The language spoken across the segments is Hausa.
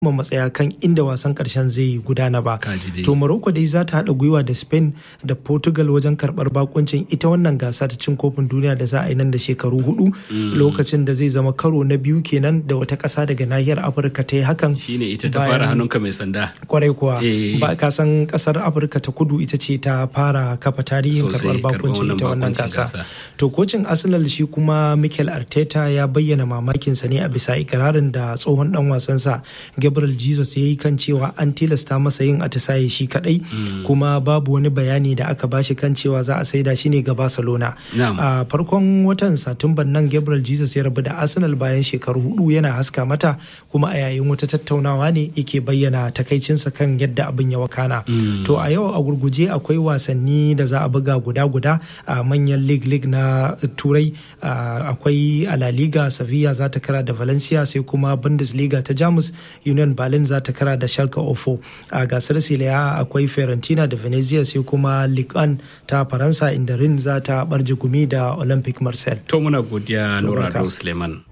matsaya kan inda wasan karshen zai gudana ba. To Morocco dai za ta haɗa gwiwa da Spain da Portugal wajen karɓar bakuncin ita wannan gasa ta cin kofin duniya da za a yi nan da shekaru hudu lokacin da zai zama karo na biyu kenan da wata ƙasa daga nahiyar Afirka ta yi hakan. Shine ita ta fara hannunka mai sanda. Kwarai kuwa. Ba ka san ƙasar Afirka ta kudu ita ce ta fara kafa tarihin karɓar bakuncin ita wannan gasa. To kocin Arsenal shi kuma Mikel Arteta ya bayyana mamakinsa ne a bisa ikirarin da tsohon dan wasansa Gabriel Jesus ya yi kan cewa an tilasta masa yin atisaye shi kadai kuma babu wani bayani da aka bashi kan cewa za a saida shi ne ga Barcelona. A farkon watan Satumban nan Gabriel Jesus ya rabu da Arsenal bayan shekaru hudu yana haska mata kuma a yayin wata tattaunawa ne yake bayyana takaicinsa kan yadda abin ya wakana. To a yau a gurguje akwai wasanni da za a buga guda-guda a manyan league league na Turai akwai a La Liga Sevilla za ta kara da Valencia sai kuma Bundesliga ta Jamus Union Berlin za ta kara da Schalke 04 a gasar Serie A akwai Fiorentina da Venezia sai kuma Ligue 1 ta Faransa inda Rin za ta barje gumi da Olympic Marseille. To muna godiya Nura Suleiman.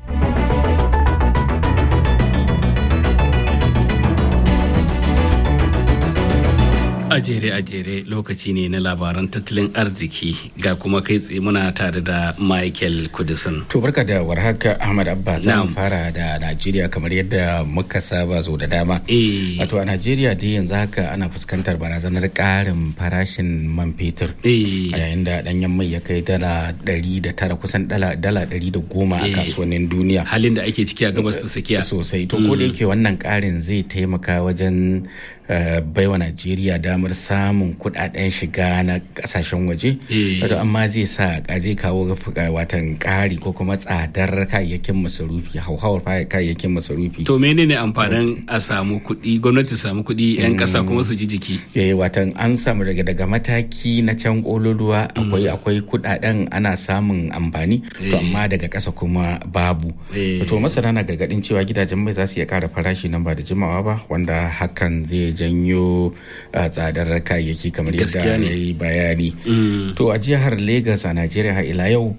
ajere ajere lokaci ne na labaran tattalin arziki ga kuma kai tsaye muna tare da michael kudisin to barka da warhaka ahmad abba za mu fara da najeriya kamar yadda muka saba zo da dama wato a najeriya dai yanzu haka ana fuskantar barazanar karin farashin man fetur a yayin da danyen mai ya kai dala ɗari da tara kusan dala ɗari da goma a kasuwannin duniya halin da ake ciki a gabas ta tsakiya sosai to ko da yake wannan karin zai taimaka wajen baiwa najeriya damar samun kudaden shiga na kasashen waje wato amma zai sa zai kawo watan kari ko kuma tsadar kayayyakin masarufi hauhawar kayayyakin masarufi to menene amfanin a samu kuɗi gwamnati samu kuɗi yan ƙasa kuma su ji jiki eh watan an samu daga daga mataki na can kololuwa akwai akwai kudaden ana samun amfani to amma daga ƙasa kuma babu to masana na gargadin cewa gidajen mai za su iya ƙara farashi nan ba da jimawa ba wanda hakan zai janyo tsadar kayayyaki kamar yadda ya yi bayani to a jihar lagos a najeriya har ila yau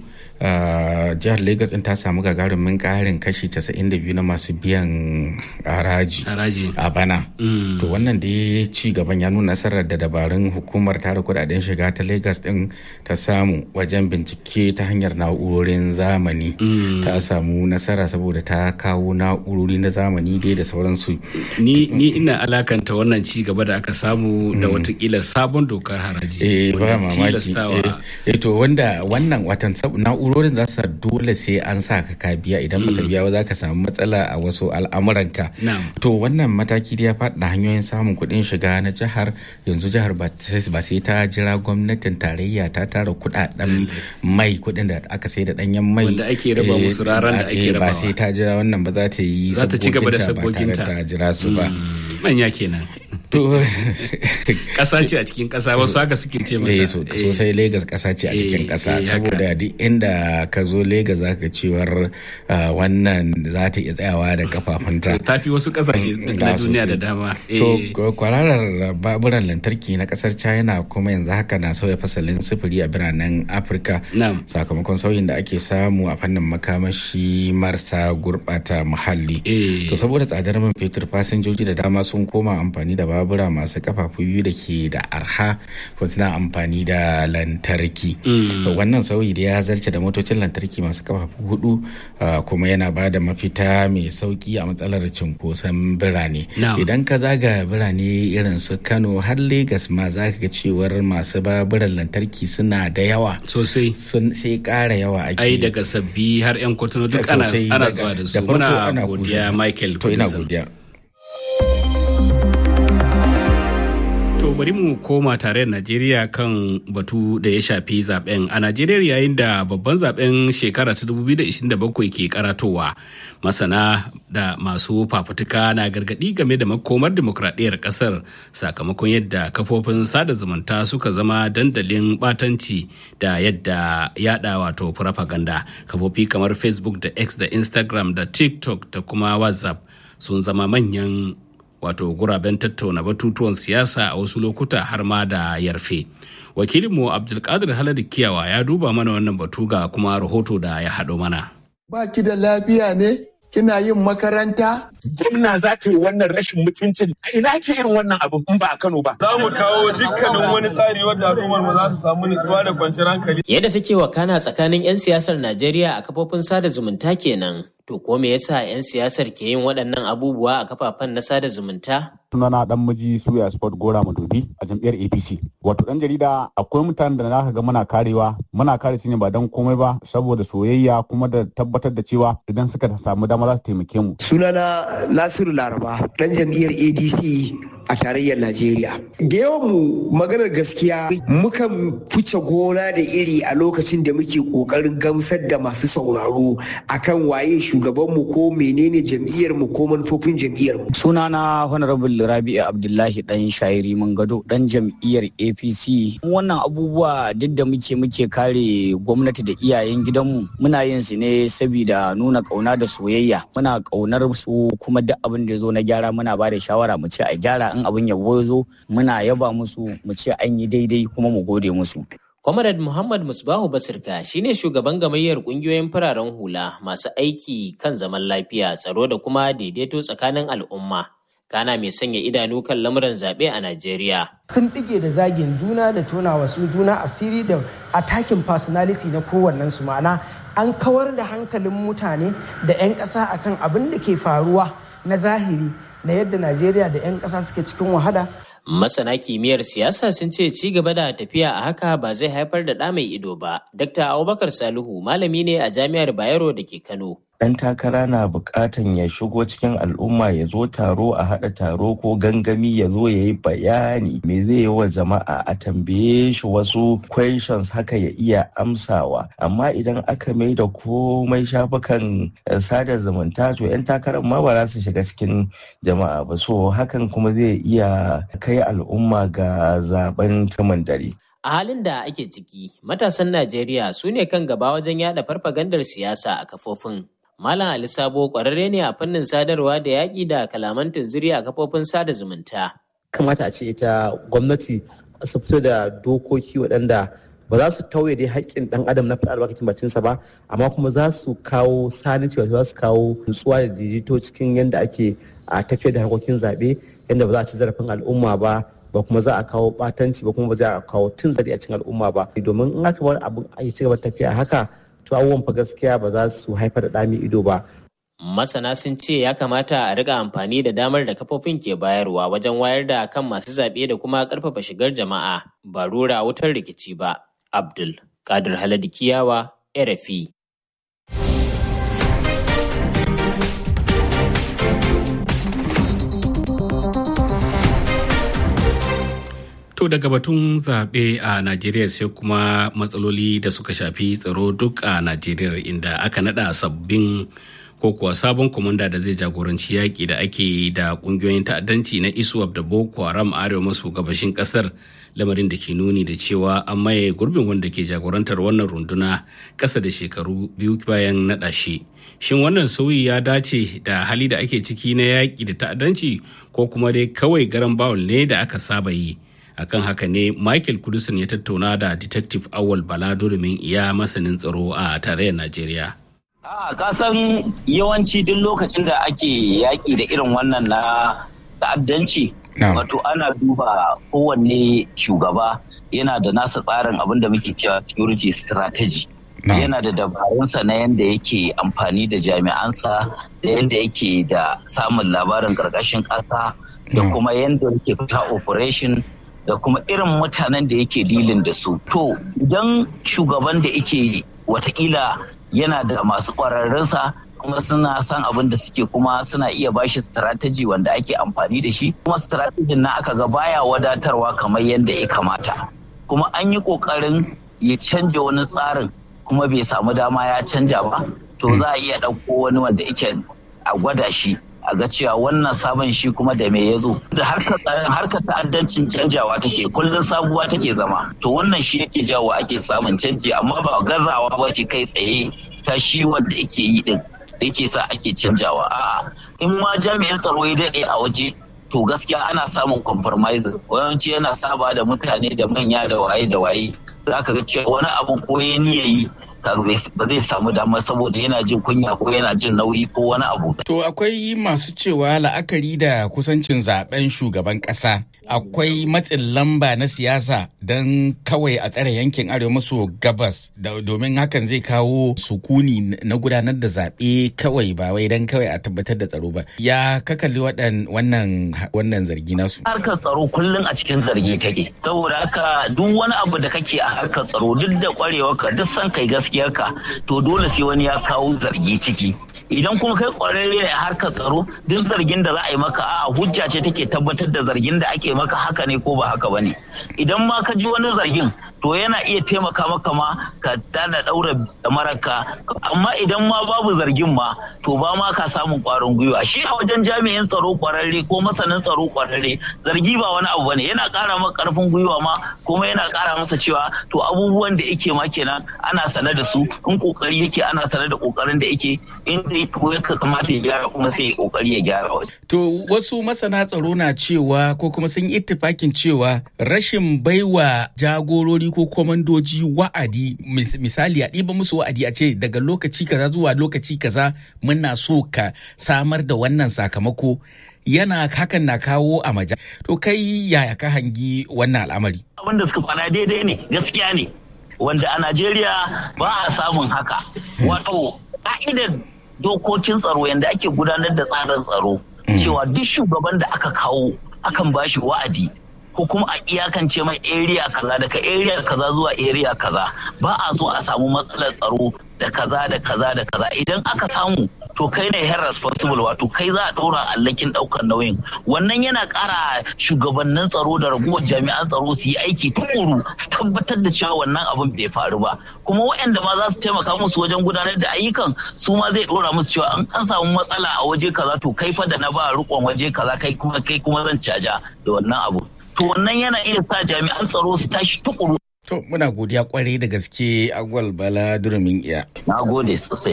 jihar lagos din ta samu gagarumin karin kashi 92 na masu biyan haraji a bana to wannan da ya ci gaban ya nuna nasarar da dabarun hukumar tara kudaden shiga ta lagos din ta samu wajen bincike ta hanyar na'urorin zamani ta samu nasara saboda ta kawo na'urori na zamani dai da sauransu ni ina alakanta wannan ci gaba da aka samu da watakila sabon dokar haraji eh ba mamaki eh to wanda wannan watan na'urorin za su dole sai an sa ka ka biya idan baka biya ba za ka samu matsala a wasu al'amuranka to wannan mataki da ya faɗa hanyoyin samun kuɗin shiga na jihar yanzu jihar ba sai ta jira gwamnatin tarayya ta tara kuɗaɗen mai kuɗin da aka sai da ɗanyen mai wanda ake raba musu raran da ake rabawa ba sai ta jira wannan ba za ta yi za ta ci gaba da sabboginta ta jira su ba manya kenan to kasa ce a cikin kasa wasu haka suke ce mata sosai Legas kasa ce a cikin kasa saboda duk inda ka zo Legas zaka cewar wannan za ta iya tsayawa da kafafunta ta fi wasu kasashe na duniya da dama to kwararar baburan lantarki na kasar China kuma yanzu haka na sauya fasalin sufuri a biranen Afirka sakamakon sauyin da ake samu a fannin makamashi marasa gurbata muhalli to saboda tsadar man fetur fasinjoji da dama sun koma amfani da babura masu kafafu biyu da ke da arha ko suna amfani da lantarki wannan sauyi da ya zarce da motocin lantarki masu kafafu hudu kuma yana ba da mafita mai sauki a matsalar cunkoson birane idan ka zaga birane irin su kano har Legas ma za ka ga cewar masu baburan lantarki suna da yawa sosai sai kara yawa ake ai daga sabbi har yan kwatano duk ana zuwa da su muna godiya michael to ina godiya To bari mu koma tare da Najeriya kan batu da ya shafi zaben. A Najeriya yayin da babban zaben shekara ta 2027 ke karatowa. Masana da masu fafutuka na gargadi game da makomar demokradiyyar kasar sakamakon yadda kafofin sada zumunta suka zama dandalin batanci da yadda yada wato propaganda. Kafofi kamar Facebook da X da Instagram da TikTok da kuma WhatsApp sun zama manyan wato guraben tattauna batutuwan siyasa a wasu lokuta har ma da yarfe wakilinmu abdulkadir haladu kiyawa ya duba mana wannan batu ga kuma rahoto da ya haɗo mana baki da lafiya ne kina yin makaranta gwamna za ka yi wannan rashin mutuncin a ina ke yin wannan abu in ba a Kano ba. Za mu kawo dukkanin wani tsari wanda al'ummar mu za su samu nutsuwa da kwanciyar hankali. Yadda take wakana tsakanin 'yan siyasar Najeriya a kafofin sada zumunta kenan. To ko me yasa 'yan siyasar ke yin waɗannan abubuwa a kafafen na sada zumunta? sunana dan miji suya sport gora madobi a jam'iyyar apc wato dan jarida akwai mutanen da naka ga muna karewa muna kare su ne ba dan komai ba saboda soyayya kuma da tabbatar da cewa idan suka samu dama za su taimake mu sunana nasiru laraba dan jam'iyyar adc a tarayyar najeriya da yawan mu maganar gaskiya mukan fice gona da iri a lokacin da muke kokarin gamsar da masu sauraro akan waye shugabanmu ko menene jam'iyyar mu ko manufofin jam'iyyar mu sunana honorable rabi'u abdullahi dan shairi mun gado dan jam'iyyar apc wannan abubuwa duk da muke muke kare gwamnati da iyayen gidanmu muna yin su ne saboda nuna kauna da soyayya muna kaunar su kuma duk abin da ya zo na gyara muna ba da shawara mu ce a gyara in abin ya zo muna yaba musu mu ce an yi daidai kuma mu gode musu Comrade Muhammad Musbahu Basirka shine shugaban gamayyar kungiyoyin fararen hula masu aiki kan zaman lafiya, tsaro da kuma daidaito tsakanin al'umma. Kana mai sanya idanu kan lamuran zaɓe a Najeriya. Sun ɗige da zagin juna da tona wasu juna asiri da attacking personality na kowannen su ma'ana an kawar da hankalin mutane da 'yan ƙasa akan abin da ke faruwa na zahiri na yadda Najeriya da 'yan ƙasa suke cikin wahala Masana kimiyyar siyasa sun ce ci gaba da tafiya a haka ba zai haifar da ɗa mai ido ba. Dr. Abubakar Salihu malami ne a Jami'ar Bayero da ke Kano. ɗan takara na buƙatan ya shigo cikin al'umma ya zo taro a haɗa taro ko gangami ya zo ya yi bayani me zai yi wa jama'a a tambaye shi wasu questions haka ya iya amsawa amma idan aka mai da komai shafukan sada zumunta to 'yan takarar ma ba za su shiga cikin jama'a ba so hakan kuma zai iya kai al'umma ga zaben tumin dare. A halin da ake ciki, matasan Najeriya su ne kan gaba wajen yada farfagandar siyasa a kafofin Malam Ali Sabo kwararre ne a fannin sadarwa da yaƙi da kalaman tunziri a kafofin sada zumunta. Kamata a ce ita gwamnati su fito da dokoki waɗanda ba za su tauye dai haƙƙin ɗan adam na faɗa albarkacin bacinsa ba amma kuma za su kawo saniti wato za su kawo nutsuwa da daidaito cikin yadda ake a tafiyar da harkokin zaɓe yadda ba za a ci zarafin al'umma ba ba kuma za a kawo ɓatanci ba kuma ba za a kawo tun zari a cikin al'umma ba domin in aka bar abin a ci gaba tafiya haka to abubuwan fa gaskiya ba za su haifar da ɗami ido ba. Masana sun ce ya kamata a riga amfani da damar da kafofin ke bayarwa wajen wayar da kan masu zaɓe da kuma ƙarfafa shigar jama'a ba rura wutar rikici ba. Abdul Kadir Haladu Kiyawa, RFI. To daga batun zaɓe a Najeriya sai kuma matsaloli da suka shafi tsaro duk a Najeriya inda aka naɗa sabbin ko kuwa sabon kwamanda da zai jagoranci yaƙi da ake da ƙungiyoyin ta'addanci na ISWAP da Boko Haram arewa maso gabashin ƙasar lamarin da ke nuni da cewa an maye gurbin wanda ke jagorantar wannan runduna ƙasa da shekaru biyu bayan naɗa shi. Shin wannan sauyi ya dace da hali da ake ciki na yaƙi da ta'addanci ko kuma dai kawai garan bawul ne da aka saba yi? akan haka ne michael kudusin ya tattauna da detective awal bala domin iya masanin tsaro a tarayyar najeriya a kasan yawanci duk lokacin da ake yaƙi da irin wannan na ta'addanci wato ana duba kowanne shugaba yana da nasa tsarin abin da muke cewa security strategy yana da dabarunsa na yadda yake amfani da jami'ansa da yadda yake da samun labarin ƙarƙashin ƙasa da kuma yadda yake fita operation da kuma irin mutanen da yake dilin da su. To idan shugaban da yake watakila yana da masu ƙwararrunsa kuma suna san abin da suke kuma suna iya bashi strategy wanda ake amfani da shi kuma strategy na aka ga baya wadatarwa kamar yadda ya kamata kuma an yi ƙoƙarin ya canja wani tsarin kuma bai samu dama ya canja ba to za a iya ɗauko wani wanda yake a gwada shi a ga cewa wannan sabon shi kuma da me ya zo da harkar ta'addancin canjawa take kullum sabuwa take zama to wannan shi yake jawo ake samun canji amma ba gazawa ba ce kai tsaye ta shi wanda yake yi din da yake sa ake canjawa a'a in ma jami'in tsaro ya daɗe a waje to gaskiya ana samun compromise yawanci yana saba da mutane da manya da waye da waye za ka ga cewa wani abu ko ya yi ba zai samu dama saboda yana jin kunya ko yana jin nauyi ko wani abu. To akwai masu cewa la'akari da kusancin zaben shugaban kasa akwai matsin lamba na siyasa don kawai a tsare yankin arewa maso gabas domin hakan zai kawo sukuni na gudanar da zaɓe kawai ba wai don kawai a tabbatar da tsaro ba. Ya kakalli wannan wannan zargi nasu. Harkar tsaro kullum a cikin zargi take. Saboda haka duk wani abu da kake a harkar tsaro duk da kwarewarka duk san kai gaskiyarka to dole sai wani ya kawo zargi ciki idan kuma kai kwararre ne a harkar tsaro duk zargin da za a yi maka a hujja ce take tabbatar da zargin da ake maka haka ne ko ba haka ba ne idan ma ka ji wani zargin to yana iya taimaka maka ma ka tada daura maraka amma idan ma babu zargin ma to ba ma ka samun kwarin gwiwa shi a wajen jami'in tsaro kwararre ko masanin tsaro kwararre zargi ba wani abu bane yana kara maka karfin gwiwa ma kuma yana kara masa cewa to abubuwan da yake ma kenan ana sane da su in kokari yake ana sane da kokarin da yake inda ya kamata ya gyara kuma sai ya kokari ya gyara waje. To wasu masana tsaro na cewa ko kuma sun yi ittifakin cewa rashin baiwa jagorori ko kwamandoji wa'adi misali a ɗiba musu wa'adi a ce daga lokaci kaza zuwa lokaci kaza muna so ka samar da wannan sakamako yana hakan na kawo a maja. To kai yaya ka hangi wannan al'amari? Abin da suka fana daidai ne gaskiya ne wanda a Najeriya ba a samun haka. Wato ka'idar dokokin tsaro yadda ake gudanar da tsarin tsaro cewa duk shugaban da aka kawo akan bashi wa'adi ko kuma a iyakance mai area kaza daga area kaza zuwa area kaza ba a so a samu matsalar tsaro da kaza da kaza da kaza idan aka samu to kai ne head responsible wato kai za a ɗora allakin ɗaukar nauyin wannan yana ƙara shugabannin tsaro da raguwar jami'an tsaro su yi aiki tukuru su tabbatar da cewa wannan abin bai faru ba kuma waɗanda ma za su taimaka musu wajen gudanar da ayyukan su ma zai ɗora musu cewa an an samu matsala a waje kaza to kai fa da na ba riƙon waje kaza kai kuma kai kuma zan caja da wannan abu to wannan yana iya sa jami'an tsaro su tashi tukuru To muna godiya kwarai da gaske agwal bala durumin iya. Na gode sosai.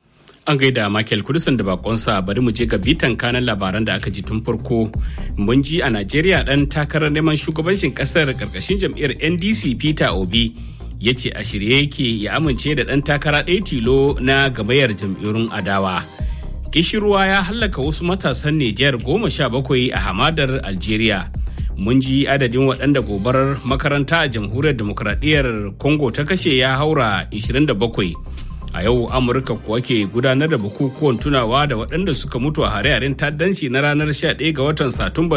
An gaida Michael Kudusan da bakonsa bari mu je ga bitan kanan labaran da aka ji tun farko. Mun ji a Najeriya dan takarar neman shugabancin kasar karkashin jam'iyyar NDC Peter Obi ya ce a shirye yake ya amince da dan takara ɗaya tilo na gabayar jam'iyyun adawa. Kishirwa ya hallaka wasu matasan Nijar goma sha bakwai a hamadar Algeria. mun ji adadin waɗanda gobarar makaranta a jamhuriyar demokuraɗiyyar congo ta kashe ya haura 27 a yau amurka kuwa ke gudanar da bukukuwan tunawa da waɗanda suka mutu a hare-haren ta'addanci na ranar 11 ga watan satumban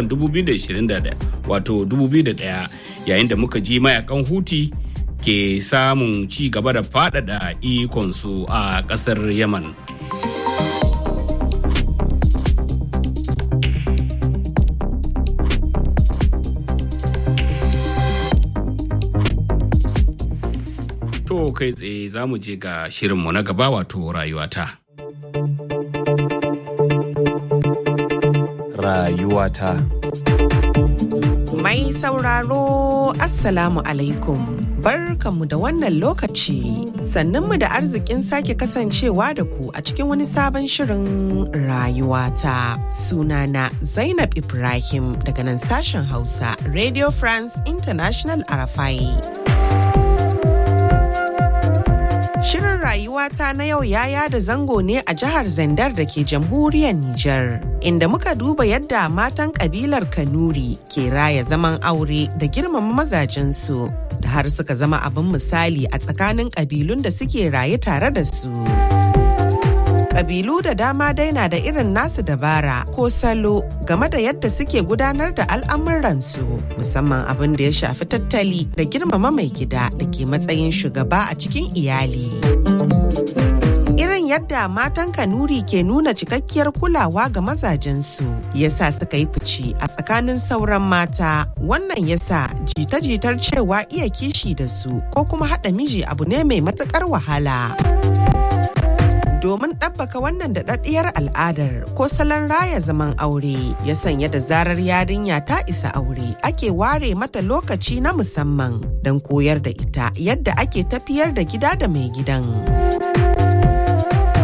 2021 wato 2001 yayin da muka ji mayakan huti ke samun ci gaba da faɗaɗa ikonsu a ƙasar yaman To kai tsaye za mu je ga shirinmu na gaba wato rayuwata. Rayuwata. Mai sauraro Assalamu alaikum. Barkanmu da wannan lokaci. Sannunmu da arzikin sake kasancewa da ku a cikin wani sabon shirin rayuwata. Sunana Zainab Ibrahim daga nan sashen Hausa, Radio France International Arafai. Shirin rayuwata na yau ya yada zango ne a jihar Zandar da ke jamhuriyar Nijar, inda muka duba yadda matan kabilar Kanuri ke raya zaman aure da girmama mazajensu, da har suka zama abin misali a tsakanin kabilun da suke raye tare da su. Kabilu da dama dai na da irin nasu dabara ko salo game da yadda suke gudanar da al'amuransu musamman abin da ya shafi tattali da girmama mai gida da ke matsayin shugaba a cikin iyali. Irin yadda matan Kanuri ke nuna cikakkiyar kulawa ga mazajensu yasa suka yi fice a tsakanin sauran mata wannan yasa jita-jitar cewa iya kishi da su ko kuma haɗa miji abu ne mai matuƙar wahala. domin ɗabbaka wannan daɗaɗɗiyar al'adar ko salon raya zaman aure ya sanya da zarar yarinya ta isa aure ake ware mata lokaci na musamman don koyar da ita yadda ake tafiyar da gida da mai gidan. A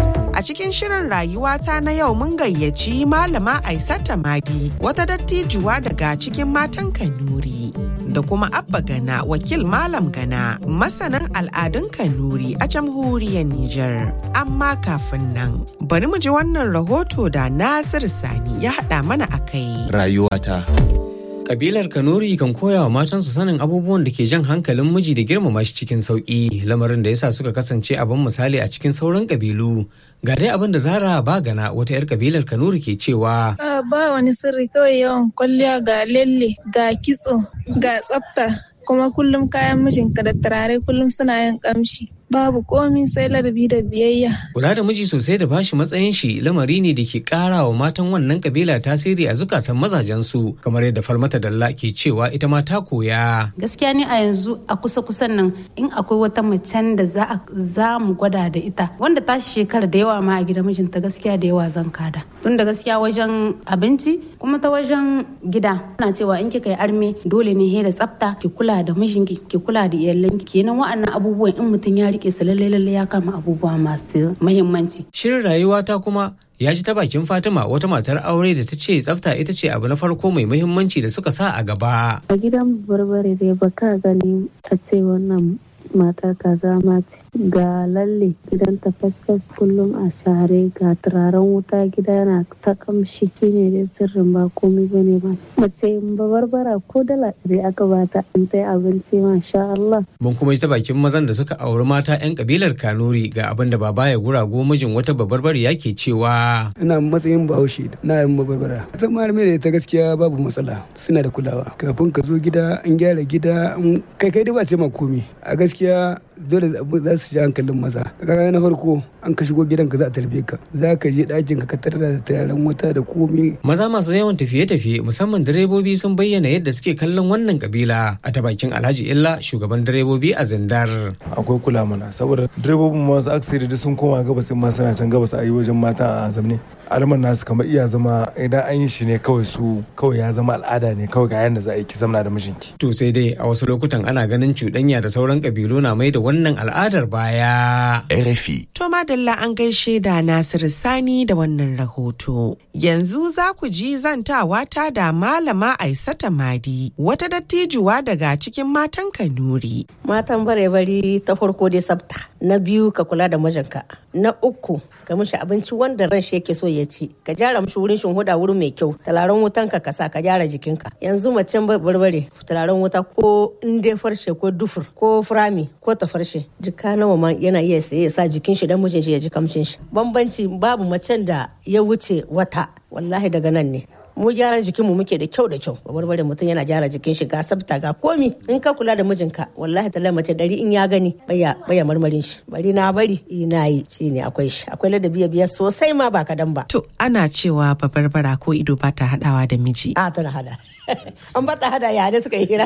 cikin shirin rayuwata na yau mun gayyaci malama Aisata Madi wata dattijuwa daga cikin matan Kanuri. Da kuma Abba Gana wakil Malam Gana masanin al'adun Kanuri a jamhuriyar Nijar. Amma kafin nan bari mu ji wannan rahoto da Nasir Sani ya haɗa mana a kai. Rayuwata. Kabilar Kanuri kan koya wa matansu sanin abubuwan da ke jan hankalin miji da girmama shi cikin sauƙi, lamarin da yasa suka kasance abin misali a cikin sauran kabilu. Ga dai abin da Zara Bagana wata 'yar kabilar Kanuri ke cewa. Ba wani sirri kawai yawan kwalliya ga lalle, ga kitso, ga tsafta, kuma kullum kayan mijinka da turare kullum suna yin kamshi. babu komi sai ladabi da biyayya. Kula da miji sosai da bashi matsayin shi lamari ne da ke kara wa matan wannan kabila tasiri a zukatan mazajensu kamar yadda Falmata Dalla ke cewa ita ma ta koya. Gaskiya ne a yanzu a kusa kusan nan in akwai wata macen da za za mu gwada da ita wanda ta shekara da yawa ma a gida mijinta gaskiya da yawa zan kada. Tun da gaskiya wajen abinci kuma ta wajen gida ana cewa in kika yi arme dole ne he da tsafta ki kula da mijinki ki kula da iyalanki kenan wa'annan abubuwan in mutum ya rike su lalle lalle ya kama abubuwa masu muhimmanci. Shirin rayuwa ta kuma ya ji ta bakin Fatima wata matar aure da ta ce tsafta ita ce abu na farko mai muhimmanci da suka sa a gaba. A gidan barbare dai baka gani a ce wannan matar kaza ma ce ga lalle gidan ta fasfas kullum a share ga turaren wuta gida yana ta kamshi shine dai sirrin ba komai bane ba mace ba barbara ko dala ɗari aka bata in ta abinci masha Allah. Mun kuma ta bakin mazan da suka auri mata 'yan kabilar Kanuri ga abin da baba ya gurago mijin wata babarbare yake cewa. Ina matsayin bahaushe na yin babarbara. Zama da ta gaskiya babu matsala suna da kulawa kafin ka zo gida an gyara gida kai kai dai ba ce ma komi a gaskiya dole za su ji hankalin maza kaga na farko an ka shigo gidanka za a tarbe ka za ka je ɗakin ka tarar da tayaran wata da komi maza masu yawan tafiye-tafiye musamman direbobi sun bayyana yadda suke kallon wannan kabila a ta bakin alhaji illa shugaban direbobi a zindar akwai kula mana saboda direbobin masu aksiri da sun koma gabas ma suna can gabas a yi wajen mata a zamne alman nasu kamar iya zama idan an yi shi ne kawai su kawai ya zama al'ada ne kawai ga yadda za a yi ki zamna da mijinki to sai dai a wasu lokutan ana ganin cuɗanya da sauran kabilu na mai da wannan al'adar baya. RFI. To madalla an gaishe da Nasiru Sani da wannan rahoto. Yanzu za ku ji zantawa ta da Malama Aisata Madi, wata dattijuwa daga cikin matan Kanuri. Matan bare-bari ta farko dai sabta, na biyu ka kula da mijinka, na uku ka mishi abinci wanda ran shi yake so ya ci ka gyara mishi wurin huda wurin mai kyau talaran wutan ka kasa ka gyara jikinka yanzu macen barbare talaran wuta ko in dai farshe ko dufur ko furami ko ta farshe jika nawa ma yana iya saye ya sa jikin shi dan mijin shi ya ji kamshin shi bambanci babu macen da ya wuce wata wallahi daga nan ne mu gyaran jikin mu muke da kyau da kyau barbare mutum yana gyara jikin shi ga sabta ga komi in ka kula da mijinka wallahi ta mace dari in ya gani baya baya marmarin shi bari na bari ina yi shine akwai shi akwai ladabi biya sosai ma ba kadan ba to ana cewa babarbara ko ido ba ta hadawa da miji a tana hada an ba ta hada ya ne suka yi hira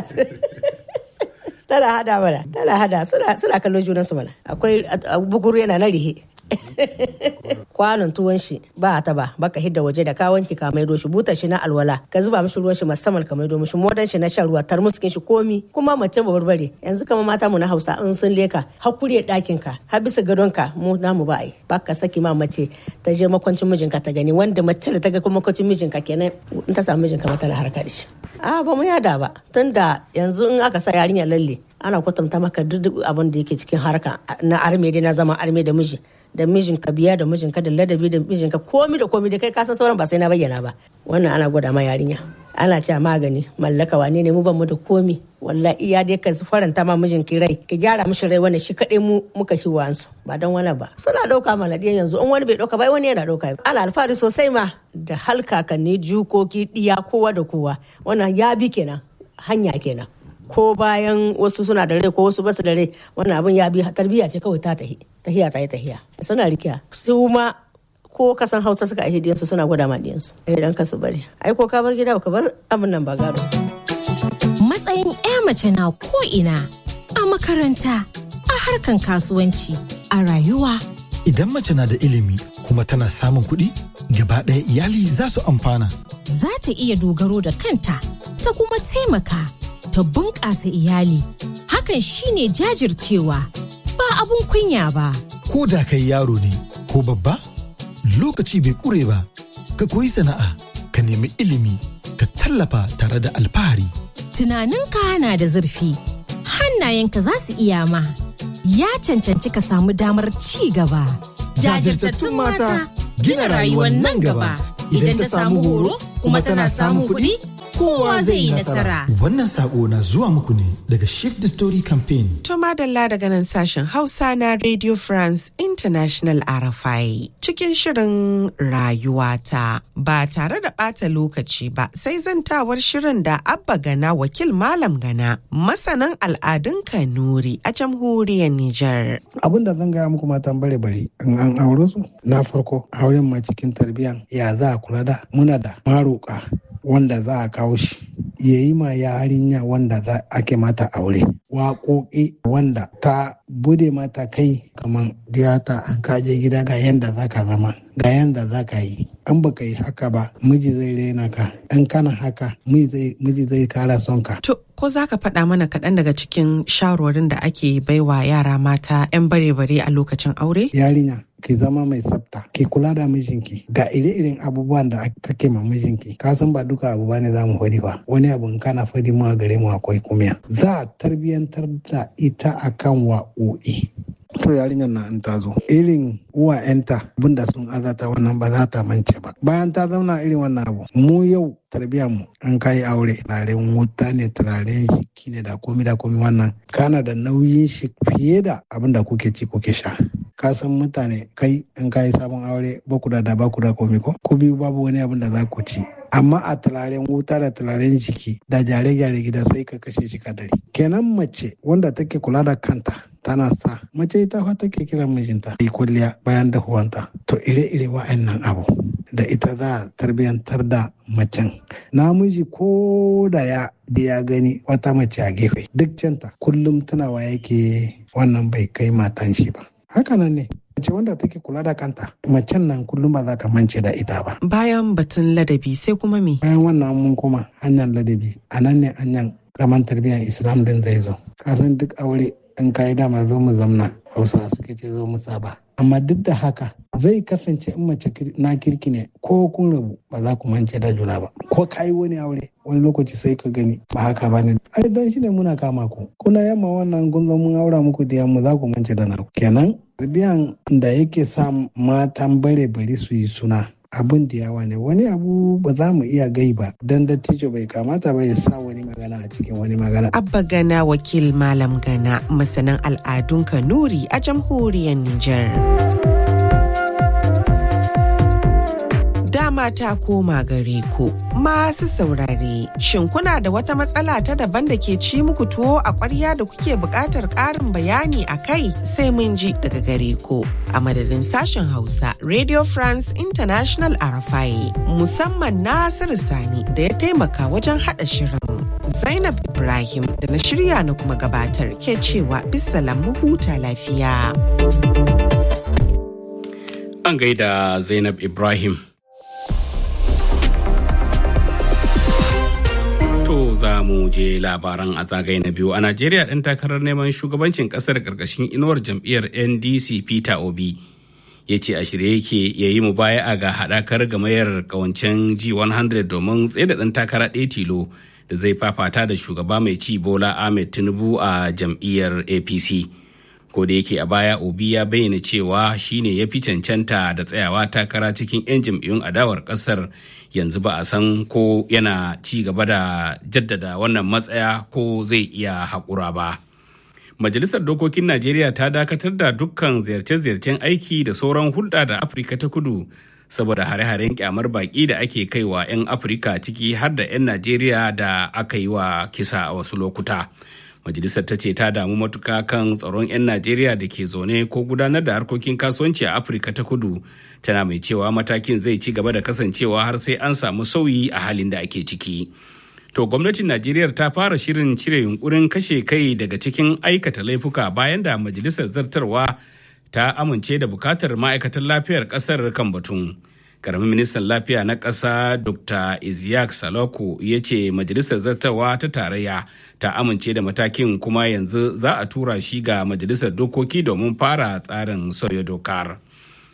tana hada mana tana hada suna suna kallon junansu mana akwai bukuru yana na rihe kwanon tuwon shi ba ta ba baka hidda waje da ka wanki ka maido shi butar shi na alwala ka zuba mishi ruwan shi musamman ka maido mishi modan shi na shan ruwa tarmuskin shi komi kuma mace ba barbare yanzu kama mata mu na Hausa in sun leka hakuri dakin ka har bisa gadon ka mu namu ba ai baka saki ma mace ta je makwancin mijinka ta gani wanda mace da ta ga makwancin mijinka kenan in ta samu mijinka mata na harka da shi a ba mu yada ba tunda yanzu in aka sa yarinya lalle ana kwatanta maka duk abin da yake cikin harka na arme dai na zama arme da miji da mijinka biya da mijinka da ladabi da mijinka komi da komi da kai kasan sauran ba sai na bayyana ba wannan ana gwada ma yarinya ana cewa magani mallaka wane ne mu ban mu da komi wallahi iya dai ka faranta ma mijinki rai ki gyara mishi rai wannan shi kadai mu muka shi wansu ba don wani ba suna dauka mana dai yanzu in wani bai dauka ba wani yana dauka ana alfahari sosai ma da halkakanni jukoki diya kowa da kowa wannan ya bi kenan hanya kenan ko bayan wasu suna da rai ko wasu basu da rai wannan abin ya bi tarbiyya ce kawai ta tahi tahiya ta yi tahiya suna rikiya su ma ko kasan hausa suka aihe diyansu suna gwada ma diyansu idan ka su bari ai ko ka bar gida ka bar abin nan ba gado matsayin 'ya mace na ko ina a makaranta a harkan kasuwanci a rayuwa idan mace na da ilimi kuma tana samun kuɗi gaba ɗaya iyali za su amfana za ta iya dogaro da kanta ta kuma taimaka ta bunƙasa iyali hakan shine jajircewa ba abun kunya ba ko da kai yaro ne ko babba lokaci bai kure ba ka koyi sana'a ka nemi ilimi ka tallafa tare da alfahari tunaninka na da zurfi hannayenka za su iya ma ya cancanci ka samu damar ci gaba jajirtattun mata gina rayuwar nan gaba idan ta samu horo kuma tana samun kuɗi kowa zai yi nasara. Wannan sako na zuwa muku ne daga Shift the Story Campaign. To madalla daga nan sashen Hausa na Radio France International RFI cikin shirin rayuwata ba tare da ɓata lokaci ba sai zantawar shirin da Abba Gana wakil Malam Gana masanan al'adun Kanuri a jamhuriyar Nijar. Abin da zan gaya muku matan bare bare in an aure su na farko auren ma cikin tarbiyyan ya za a kula da muna da maroka wanda za a kawo shi ya yi ma yarinya wanda za ake mata aure waƙoƙi wanda ta bude mata kai kamar diyata an kaje gida ga yanda za ka zama ga yanda za ka yi an baka yi haka ba miji zai rena ka in kana haka miji zai kara son ka To, ko za ka faɗa mana kaɗan daga cikin shawarwarin da ake baiwa yara mata 'yan bare-bare a lokacin aure? yarinya ki zama mai tsafta ki kula da mijinki ga ire-iren abubuwan da kake ma mijinki ka san ba duka abu bane za mu fadi ba wani abu in kana fadi mu a gare mu akwai kumiya za a tarbiyantar da ita akan wa'o'i to yarinyar na in ta zo irin uwa yanta abinda sun azata wannan ba za ta mance ba bayan ta zauna irin wannan abu mu yau tarbiyyar mu an kai aure turaren wuta ne turaren shiki ne da komi da komi wannan kana da nauyin shi fiye da abin da kuke ci kuke sha ka san mutane kai in kayi sabon aure ba ku da da ba ku da komi ko ku biyu babu wani abin da za ku ci amma a turaren wuta da turaren jiki da gyare-gyare gida sai ka kashe shi kadari kenan mace wanda take kula da kanta tana sa mace ita fa take kiran mijinta yi kwalliya bayan dahuwanta to ire-ire wa'annan abu da ita za a tarbiyantar da macen namiji ko da ya da ya gani wata mace a gefe duk canta kullum tunawa yake wannan bai kai matan shi ba hakanan ne mace wanda take kula da kanta macen nan kullum ba za ka mance da ita ba Bayan batun ladabi sai kuma me? bayan wannan mun koma hanyar ladabi a nan ne hanyar zaman tarbiyyar islam din zai zo kasan duk aure in kayi dama zo mu zamna hausa suke ce zo mu saba amma duk da haka zai kasance in mace na kirki ne ko kun rabu ba za ku mance da juna ba ko kayi wani aure wani lokaci sai ka gani ba haka ba ne ai dan shi ne muna kama ku kuna yamma wannan kun zo mun aura muku da yamma za ku mance da naku kenan tarbiyan da yake sa matan bare bari su yi suna abin da yawa ne wani abu ba za mu iya gai ba dan dattijo bai kamata ba ya sa wani magana a cikin wani magana Abba Gana wakil Malam Gana masanan al'adun Kanuri a jamhuriyar Nijar. Dama ta koma gare ku masu saurare. Shin kuna da wata matsala ta daban da ke ci muku tuwo a ƙwarya da kuke buƙatar ƙarin bayani a kai sai mun ji daga gare ku. A madadin sashen Hausa, Radio France International Arafai, musamman Nasiru Sani da ya taimaka wajen haɗa shirin. Zainab Ibrahim da na shirya na kuma gabatar ke cewa bisalam mu huta lafiya. An gaida Zainab Ibrahim. To za mu je labaran a zagaye na biyu a Najeriya ɗan takarar neman shugabancin ƙasar ƙarƙashin inuwar jam'iyyar NDC Peter Obi ya ce a shirye yake ya yi mubaya'a ga haɗakar gamayar ƙawancen G100 domin tsaye da ɗan takara ɗaya tilo da zai fafata da shugaba mai ci Bola Ahmed Tinubu a jam'iyyar APC. Ko da yake a baya Obi ya bayyana cewa shine ya fi cancanta da tsayawa takara cikin 'yan jam'iyyun adawar ƙasar yanzu ba a san ko yana ci gaba da jaddada wannan matsaya ko zai iya haƙura ba. Majalisar Dokokin Najeriya ta dakatar da dukkan ziyarce-ziyarcen aiki da sauran hulɗa da Afirka ta kudu saboda hare-haren kyamar baƙi da ake kaiwa 'yan Afirka ciki har da 'yan Najeriya da aka yi wa kisa a wasu lokuta. Majalisar ta ce ta damu matuka kan tsaron 'yan Najeriya da ke zaune ko gudanar da harkokin kasuwanci a Afirka ta kudu tana mai cewa matakin zai ci gaba da kasancewa har sai an samu sauyi a halin da ake ciki. To gwamnatin Najeriya ta fara shirin cire yunkurin kashe kai daga cikin aikata laifuka bayan da majalisar zartarwa ta amince da bukatar ma'aikatan lafiyar kasar kan batun. Karamin ministan lafiya na ƙasa Dr. Isiyak Saloko ya ce majalisar zartarwa ta tarayya ta amince da matakin kuma yanzu za a tura shi ga majalisar dokoki domin fara tsarin sauya dokar.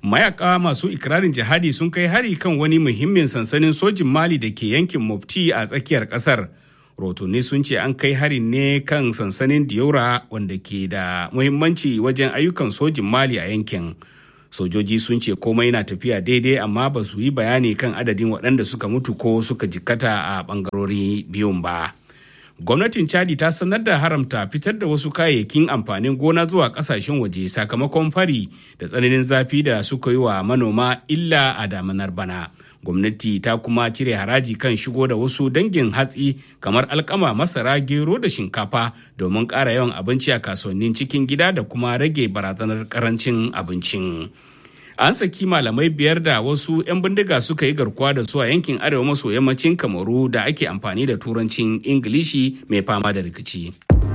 mayaka masu ikirarin jihadi sun kai hari kan wani muhimmin sansanin sojin mali da ke yankin mofti a tsakiyar kasar rotuni sun ce an kai hari ne kan sansanin diora wanda ke da muhimmanci wajen ayyukan sojin mali a yankin sojoji sun ce komai na tafiya daidai amma ba su yi bayani kan adadin waɗanda suka mutu ko suka jikkata a ɓangarori biyun ba gwamnatin chadi ta sanar da haramta fitar da wasu kayayyakin amfanin gona zuwa kasashen waje sakamakon fari da tsananin zafi da suka yi wa manoma illa a damanar bana gwamnati ta kuma cire haraji kan shigo da wasu dangin hatsi kamar alkama masara gero da shinkafa domin ƙara yawan abinci a kasuwannin cikin gida da kuma rage barazanar karancin abincin an saki malamai biyar da wasu 'yan bindiga suka yi garkuwa da su a yankin arewa maso yammacin kamaru da ake amfani da turancin ingilishi mai fama da rikici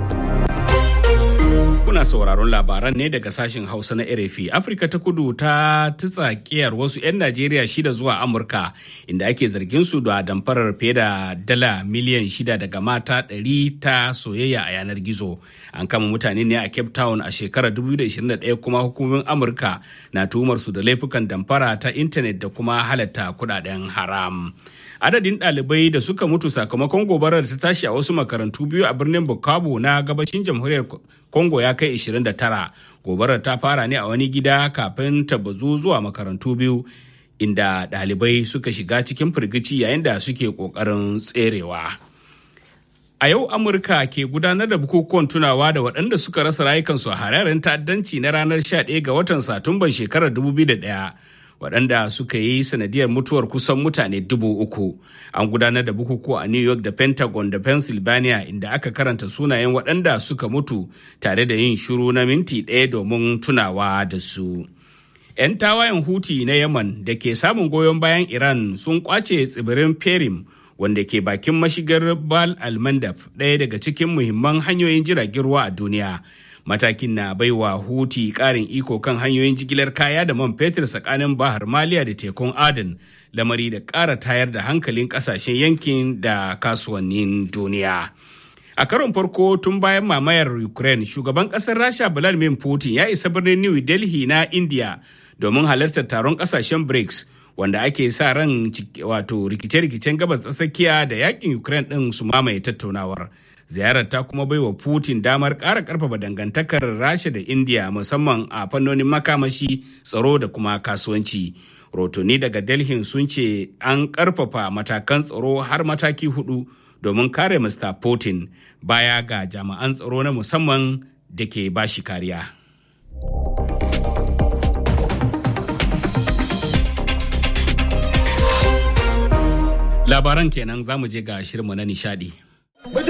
kuna sauraron labaran ne daga sashen hausa na rfi afirka ta kudu ta tutsa kiyar wasu 'yan najeriya shida zuwa amurka inda ake zargin su da damfarar fiye da dala miliyan shida daga mata 100 ta soyayya a yanar gizo an kama mutane ne a cape town a shekarar 2021 kuma hukumomin amurka na tuhumar su da laifukan damfara ta intanet da kuma halatta kudaden haram adadin ɗalibai da suka mutu sakamakon gobarar da ta tashi a wasu makarantu biyu a birnin bukavu na gabashin jamhuriyar congo ya kai 29 gobarar ta fara ne a wani gida kafin ta bazu zuwa makarantu biyu inda ɗalibai suka shiga cikin firgici yayin da suke ƙoƙarin tserewa a yau amurka ke gudanar da bukukuwan tunawa da waɗanda suka rasa rayukansu a hararen ta'addanci na ranar 11 ga watan satumban shekarar 2001 waɗanda suka yi sanadiyar mutuwar kusan mutane dubu uku an gudanar da bukukuwa a new york da pentagon da pennsylvania inda aka karanta sunayen waɗanda suka mutu tare da yin shiru na minti ɗaya domin tunawa da su 'yan tawayen huti na yaman da ke samun goyon bayan iran sun kwace tsibirin perim wanda ke bakin mashigar bal almandab ɗaya daga cikin muhimman hanyoyin jiragen ruwa a duniya matakin na baiwa huti karin iko kan hanyoyin jigilar kaya da man fetur tsakanin bahar maliya da tekun aden lamari da ƙara tayar da hankalin ƙasashen yankin da kasuwannin duniya a karon farko tun bayan mamayar ukraine shugaban ƙasar rasha vladimir putin ya isa birnin new delhi na india domin halartar taron ƙasashen brics wanda ake sa ran wato rikice-rikicen gabas ta tsakiya da yakin ukraine ɗin su mamaye tattaunawar ziyarar ta kuma baiwa putin damar ƙara ƙarfafa dangantakar rasha da india musamman a fannonin makamashi tsaro da kuma kasuwanci rotoni daga delhi sun ce an ƙarfafa matakan tsaro har mataki hudu domin kare mr putin baya ga jami'an tsaro na musamman da ke bashi kariya labaran kenan za mu je ga shirinmu na nishadi